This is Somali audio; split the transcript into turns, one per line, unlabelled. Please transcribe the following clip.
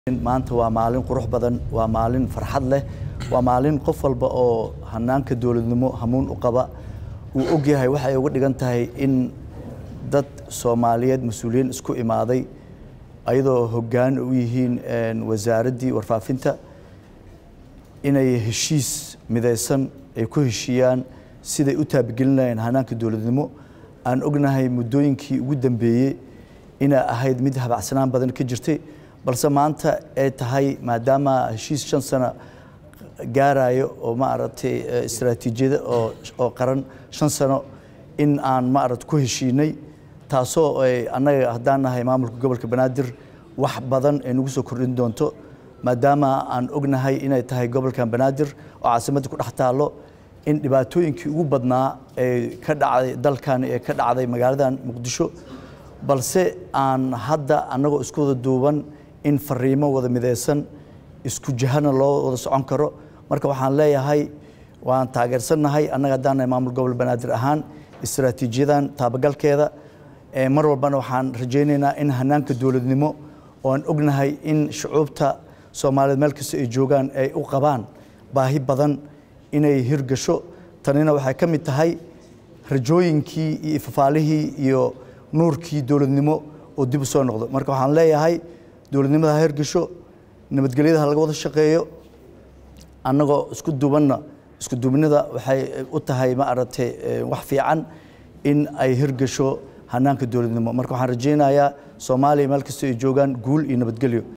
maanta waa maalin qurux badan waa maalin farxad leh waa maalin qof walba oo hanaanka dowladnimo hamuun u qaba uu ogyahay waxay uga dhigan tahay in dad soomaaliyeed mas-uuliyiin isku imaaday ayadoo hoggaan u yihiin wasaaraddii warfaafinta inay heshiis midaysan ay ku heshiiyaan siday u taabagelinayeen hanaanka dowladnimo aan ognahay muddooyinkii ugu dambeeyey inay ahayd mid habacsanaan badan ka jirtay balse maanta ay tahay maadaama heshiis shan sano gaarayo oo maaragtay istaraatiijiyada oo oo qaran shan sano in aan maaragta ku heshiinay taasoo ay annaga haddaan nahay maamulka gobolka banaadir wax badan ay nagu soo kordhin doonto maadaama aan ognahay inay tahay gobolkan banaadir oo caasimadda ku dhex taallo in dhibaatooyinkii ugu badnaa ee ka dhacday dalkan ee ka dhacday magaaladan muqdisho balse aan hadda annagoo isku wada duuban in fariimo wada midaysan isku jihana loo wada socon karo marka waxaan leeyahay waan taageersannahay annaga haddaan nahay maamul gobol banaadir ahaan istaraatiijiyadan taabagalkeeda mar walbana waxaan rajaynaynaa in hanaanka dowladnimo oo aan ognahay in shucuubta soomaaliyeed meel kasta ay joogaan ay u qabaan baahi badan inay hirgasho tanina waxay ka mid tahay rajooyinkii iyo ifafaalihii iyo nuurkii dowladnimo oo dib u soo noqdo marka waxaan leeyahay dowladnimada ha hirgasho nabadgelyada ha laga wada shaqeeyo annagoo isku duubanna isku duubnida waxay u tahay ma aragtay wax fiican in ay hirgasho hanaanka dowladnimo marka waxaan rajaynayaa soomaaliya meel kasta ay joogaan guul iyo nabadgelyo